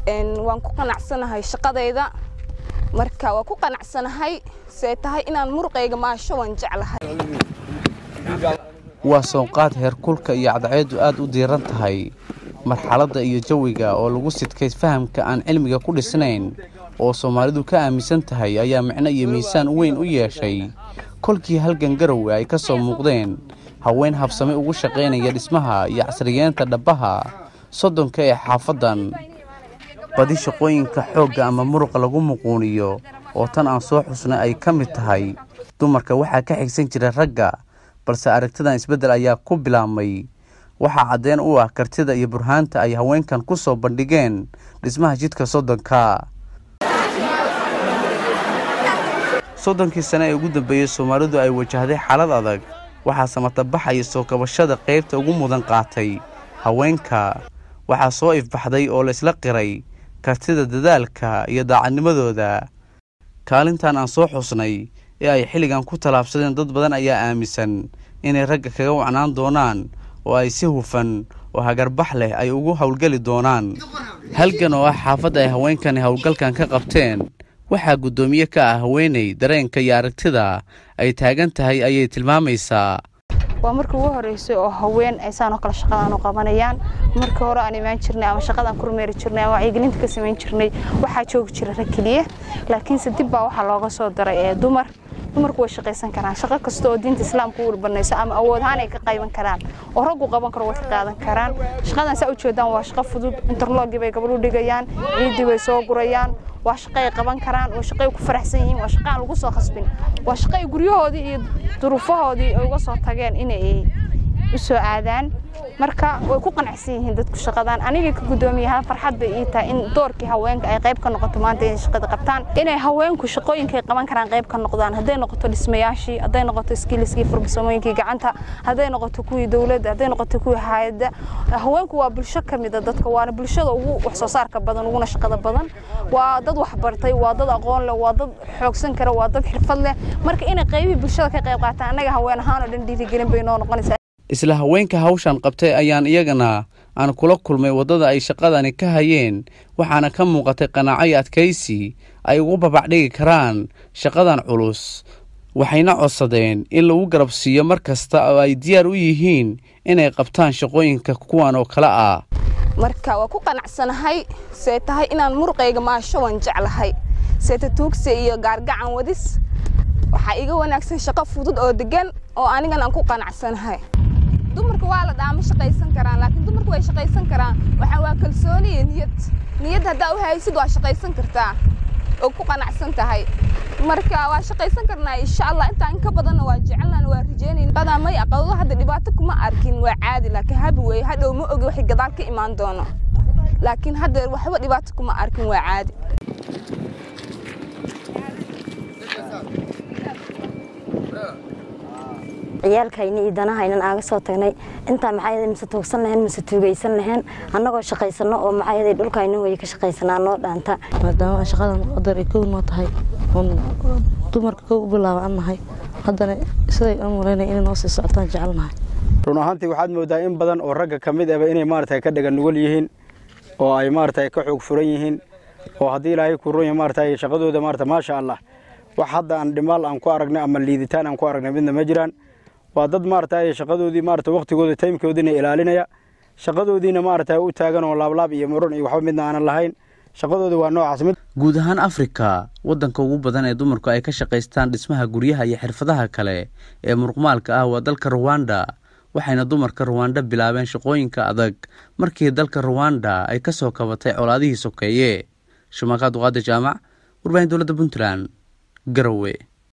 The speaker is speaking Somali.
waan ku qanacsanahay shaqadayda marka waa ku qanacsanahay see tahay inaan muruqayga maasho waan jeclahay waa soonqaad heerkulka iyo cadceeddu aad u diiran tahay marxaladda iyo jawiga oo lagu sidkay fahamka aan cilmiga ku dhisnayn oo soomaalidu ka aaminsan tahay ayaa micno iyo miisaan weyn u yeeshay kolkii halgan garowe ay ka soo muuqdeen haween habsame ugu shaqaynaya dhismaha iyo casriyeenta dhabbaha soddonka ee xaafaddan badi shaqooyinka xoogga ama muruqa lagu muquuniyo oo tan aan soo xusnay ay ka mid tahay dumarka waxaa ka xigsan jira ragga balse aragtidan isbeddel ayaa ku bilaabmay waxaa caddeen u ah kartida iyo burhaanta ay haweenkan ku soo bandhigeen dhismaha jidka soddonka soddonkii sane ee ugu dambeeyey soomaalidu ay wajahday xaalad adag waxaa samatabaxaya soo kabashada qaybta ugu mudan qaatay haweenka waxaa soo ifbaxday oo laysla qiray kartida dadaalka iyo daacadnimadooda kaalintan aan soo xusnay ee ay xilligan ku tallaabsadeen dad badan ayaa aaminsan inay ragga kaga wacnaan doonaan oo ay si hufan oo hagarbax leh ay ugu howlgeli doonaan halgan oo ah xaafadda ay haweenkani howlgalkan ka qabteen waxaa guddoomiye ka ah haweeney dareenka iyo aragtida ay taagan tahay ayay tilmaamaysaa waa markii ugu horeysay oo haween ay saan oo kale shaqadaan u qabanayaan markii hore aan imaan jirnay ama shaqadaan ku rumeeri jirnay ama wacyigelinta ka samayn jirnay waxaa joogi jira rag keliya laakiinse dib baa waxaa looga soo daray ee dumar dumarku way shaqaysan karaan shaqo kasta oo diinta islaamka u banayso ama awood ahaan ay ka qayban karaan oo raggu qaban karo way ka qaadan karaan shaqadan saa ujeedaan waa shaqo fudud interlogii bay gabadhu dhigayaan ciiddii bay soo gurayaan waa shaqo ay qaban karaan waa shaqo ay ku faraxsan yihiin waa shaqo aan lagu soo khasbin waa shaqo ay guryahoodii iyo duruufahoodii ay uga soo tageen inay u soo aadaan marka way ku qanacsan yihiin dadku shaqadan aniga ka guddoomiyaha farxad bay ii tahay in doorkii haweenka ay qayb ka noqoto maanta inay shaqada qabtaan inay haweenku shaqooyinkay qaban karaan qayb ka noqdaan hadday noqoto dhismayaashii hadday noqoto iskiiliskii furbasamooyinkii gacanta hadday noqoto kuwii dowladda hadday noqoto kuwii hayadda haweenku waa bulsho ka mida dadka waana bulshada ugu wax soo saarka badan uguna shaqada badan waa dad wax bartay waa dad aqoon leh waa dad xoogsan kara waa dad xirfad leh marka inay qaybihii bulshada ka qayb qaataan annaga haween ahaan oo dhan dhiirigelin bay noo noqonaysaa isla haweenka hawshan qabtay ayaan iyagana aan kula kulmay waddada ay shaqadani ka hayeen waxaana ka muuqatay qanaaco iyo adkaysi ay ugu babacdhigi karaan shaqadan culus waxayna codsadeen in lagu garab siiyo mar kasta oo ay diyaar u yihiin inay qabtaan shaqooyinka kuwan oo kale ah marka waa ku qanacsanahay see tahay inaan muruqayga maasho waan jeclahay seeta tuugse iyo gaargacan wadis waxaa iga wanaagsan shaqo fudud oo degan oo anigan aan ku qanacsanahay dumarka waa la dhaama shaqaysan karaan laakiin dumarku way shaqaysan karaan waxaa waa kalsooni iyo niyad niyad haddaa u haysid waa shaqaysan kartaa oo ku qanacsan tahay marka waa shaqaysan karnaa insha allah intaan inka badanna waa jecelnaan waa rajeynayna qadaa may aqawdo hadda dhibaato kuma arkin waa caadi laakiin habi weeye hadhow ma ogi waxay gadaal ka imaan doono laakiin hadda waxba dhibaato kuma arkin waa caadi ciyaalkayna iyo danahaynan aaga soo tagnay intaa maxaa mise tuugsan lahayn mise tuugaysan lahayn annagoo shaqaysano oo maxaa dhulkayna way ka shaqaysanaa noo dhaanta maadaama shaqadan qadar ay kow noo tahay oon dumarka kow u bilaaba an nahay haddana siday aan malaynaya inay noo sii socotaan jecelnahay run ahaantii waxaad moodaa in badan oo ragga ka mid aba inay maaragtay ka dhagan nugul yihiin oo ay maaragtay ka xoog furan yihiin oo haddii ilaahay ku run yahay maaragtay shaqadooda maaragtay maasha allah wax hadda aan dhimaal aan ku aragnay ama liiditaan aan ku aragnay midna ma jiraan waa dad maaragtay shaqadoodii maaragtay waqtigooda taymkoodiina ilaalinaya shaqadoodiina maaragtay u taagan oo laablaab iyo muran iyo waxba midna aanan lahayn shaqadooda waa noocaas mid guud ahaan afrika waddanka ugu badan ee dumarku ay ka shaqaystaan dhismaha guryaha iyo xirfadaha kale ee muruqmaalka ah waa dalka ruwanda waxayna dumarka ruwanda bilaabeen shaqooyinka adag markii dalka ruwanda ay ka soo kabatay colaadihii sokeeye shumaakaad duqaada jaamac warbaahin dowladda puntland garowe